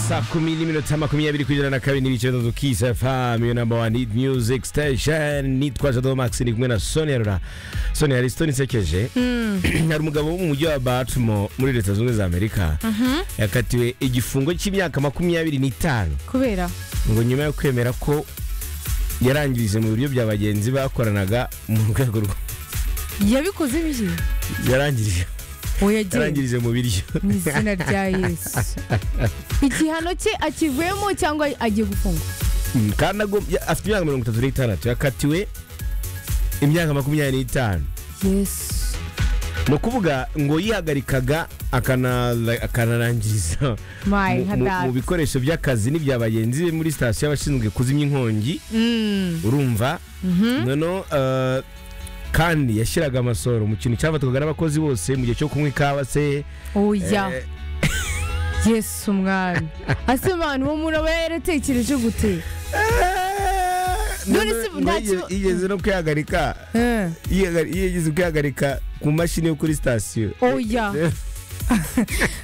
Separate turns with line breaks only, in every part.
saa kumi n'iminota makumyabiri kugera na kabiri n'ibice bitatu kisa famu namba wani music station nitwa jado max ni kumwe na sonia rura sonia hari sitoni isekeje hari umugabo wo mu mujyi wa baltimore muri leta zunze za amerika yakatiwe igifungo cy'imyaka makumyabiri n'itanu
kubera
ngo nyuma yo kwemera ko yarangirize mu biryo bya bagenzi bakoranaga mu rwego rwo
yabikoze biki
yarangirije
uwo yagiye
yarangirije mu biryo
mu izina rya yesu igihano cye akivuyemo cyangwa agiye gufungwa
Mm, kandi agom- ya- afite imyaka mirongo itatu n'itandatu yakatiwe imyaka makumyabiri n'itanu
yesu
ni ukuvuga ngo yihagarikaga akana- akanarangiriza
mayi
mu-
nka
mu- mu
data
bikoresho by'akazi n'ibya bagenzi be muri sitasiyo y'abashinzwe kuzimya inkongi
Mm,
urumva
mhm.
noneho eh, kandi yashyiraga amasoro mu kintu cyafatwaga n'abakozi bose mu gihe cyo kunywa ikawa se
oya yesu umwami ase abantu uwo muntu aba yaratekereje gute None se
Noneho
nta
yige-
kiba-
yigeze no kwihagarika
Eh,
yihaga- yigeze kwihagarika ku mashini yo kuri sitasiyo
oya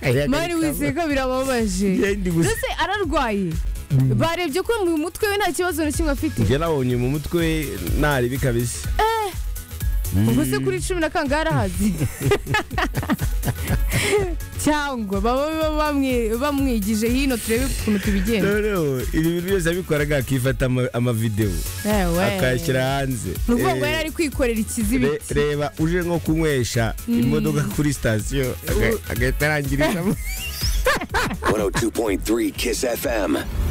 mani
Mari
wiseka birababaje mbese ararwaye barebye ko mu mutwe we nta kibazo na kimwe afite
njye nabonye mu mutwe naribi kabisa
ubwo se kuri cumi na kangahe arahazi cyangwa baba baba bamwe- bamwigije hino turebe ukuntu tubigenda
noneho ibi bintu byose abikoraga akifata ama- amavidewo
Ewe.
akayashyira hanze
ni ukuvuga ngo
Eh,
yari ari kwikorera
re-
ikizibiti
reba uje nko kunywesha imodoka kuri sitasiyo aga- agahita arangirizamo
102.3 Kiss FM.